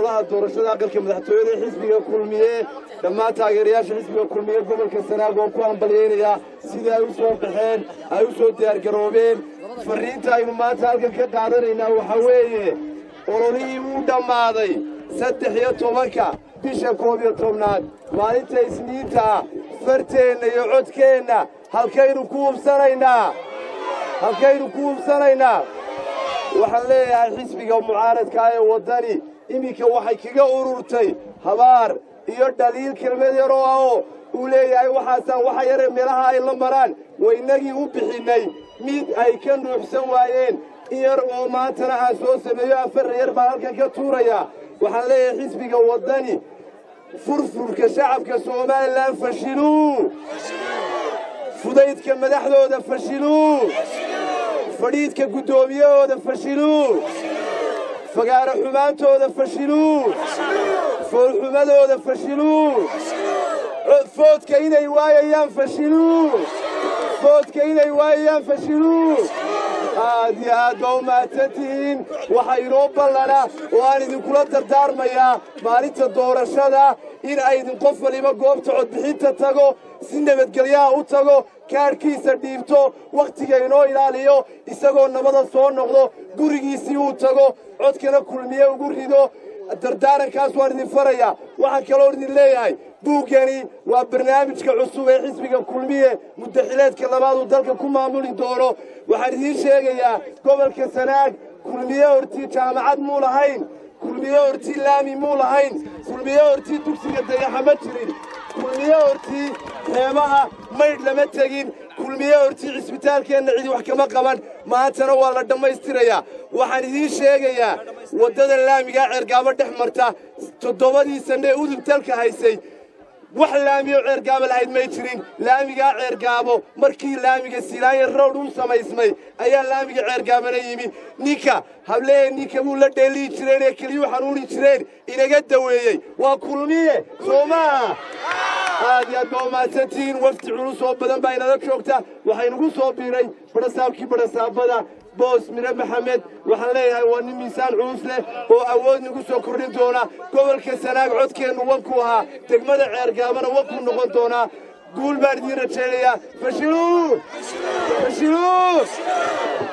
doorashada aqalka madaxtooyada xisbiga kulmiye dhammaan taageerayaasha xisbiga kulmiye gobolka sanaag oo ku hambalyaynaya sidai ay u soo baxeen ay u soo diyaargaroobeen farriinta aynu maanta halkan ka qaadanaynaa waxaa weeye ololihii wuu dhammaaday saddex iyo tobanka bisha koob iyo tobnaad maalinta isniinta ah farteenna iyo codkeenna halkaynu ku hubsanaynaa halkaynu ku hubsanaynaa waxaan leeyahay xisbiga mucaaradka ee waddani iminka waxay kaga ururtay habaar iyo dhaliil kelmad yaroo ah oo uu leeyahay waxaasaan waxa yare meelaha ay la maraan waynagii u bixinnay mid ay ka nuuxsan waayeen in yar oo maantana aan soo sameeyo afar yar baan halkan ka tuurayaa waxaan leeyahay xisbiga waddani furfurka shacabka somalilan fashiluu fudaydka madaxdooda fashiluu fadhiidka guddoomiyahooda fashiluu fagaaro xumaantooda fashiluu foolxumadooda fashiluu foodka inay waayayaan fashiluu foodka inay waayayaan fashiluu aad iyo aad baa u mahadsan tihiin waxaa inoo ballana oo aan idinkula dardaarmayaa maalinta doorashada in aydin qof waliba goobta codbixinta tago si nabadgelyaha u tago kaadhkiisa dhiibto wakhtiga inoo ilaaliyo isagoo nabada soo noqdo gurigiisii uu tago codkana kulmiye ugu rido dardaarankaas waan idin farayaa waxaan kaloo idin leeyahay buuggani waa barnaamijka cusub ee xisbiga kulmiye muddaxileedka labaad uu dalka ku maamuli doono waxaan idiin sheegayaa gobolka sanaag kulmiye hortii jaamacad muu lahayn kulmiye hortii laami muu lahayn kulmiye hortii dugsiga dayaxa ma jirin kulmiye hortii xeebaha maydh lama tegin kulmiye hortii cisbitaalkeenna cidi wax kama qaban maantana waa la dhammaystirayaa waxaan idiin sheegayaa waddada laamigaa ceergaabo dhex marta toddobadii sanne ee udub dalka haysay wax laamiyo ceergaabo lahayd may jirin laamigaa ceergaabo markii laamiga silaanya rowd u samaysmay ayaa laamiga ceergaabana yimi ninka hablehe ninka buu la dheelihi jireen ee keliyuu xanuuni jireen inaga daweeyey waa kulmiye soo maaha aad iyo aad baa umahadsantihiin wafdi culus oo badan baa inala joogta waxaynugu soo biiray badhasaabkii badhasaabada boos mire maxamed waxaan leeyahay waa nin miisaan culus leh oo awood nagu soo kordhin doona gobolka sanaag codkeennu wankuu ahaa degmada ceergaabana wankuu noqon doonaa guul baan idiin rajaynayaa fashiluu fashiluu